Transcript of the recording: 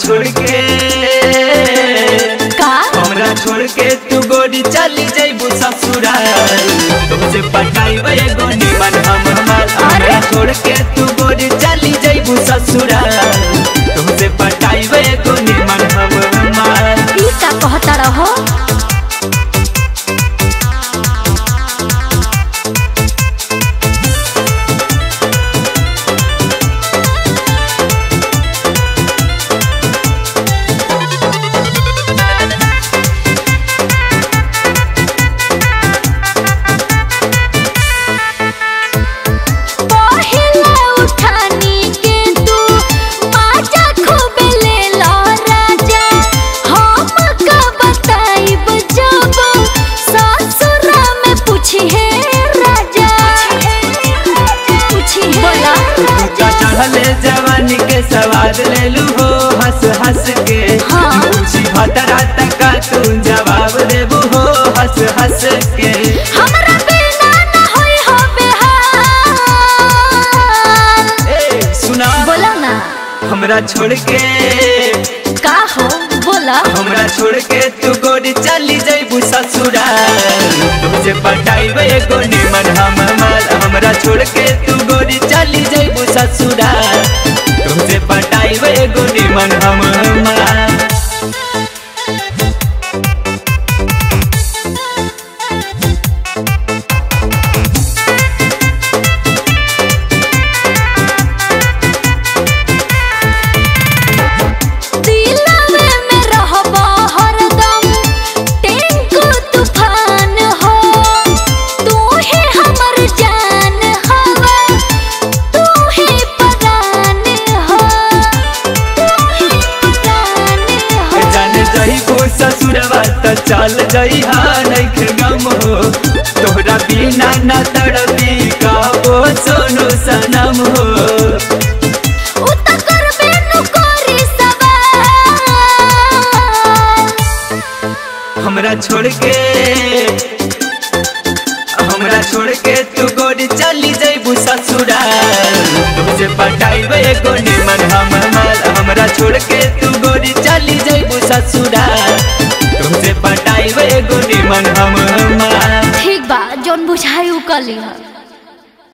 छोड़ के का हमरा छोड़ के तू गोरी चली जइबू ससुराल तुमसे पटाइब एगो निमन हम हमार हमरा छोड़ के तू गोरी चली जइबू ससुराल तुमसे पटाइब एगो निमन हम हमार ई का कहता रहो पहिले उठानी के तू बाजा खूब ले लो राजा हम का बताइब जब ससुरा में पूछी है राजा पूछी है बोला का चढ़ले जवानी के सवाद ले लू हो हंस हंस के हाँ। पूछी भतरा तक का तू जवाब देबू हो हंस हंस के हमरा बिना न होई हो बेहाल ए सुना बोला ना हमरा छोड़ के का हो बोला हमरा छोड़ के तू गोरी चली जइबू ससुराल तुमसे पटाइब एगो निमन हम हमार हमरा छोड़ के तू गोरी चली जइबू ससुराल तुमसे पटाइब एगो निमन हम हमार दिलवे में रहबा हरदम टेंको तूफान हो तू ही हमर जान हवा तू ही परान हो तू ही परान हो जान जइबू ससुरवा त चल जइहा नइखे गम हो तोहरा बिना न तड़पी कहबो सोनू सनम हो उत करबे नु करी सवाल हमरा छोड़ के हमरा छोड़ के तू गोरी चली जइबू ससुराल तुमसे पटाइब एगो निमन हम हमार हमरा छोड़ के तू गोरी चली जइबू ससुराल तुमसे पटाइब एगो निमन हम हमार ठीक बा जोन बुझाई उ कली ह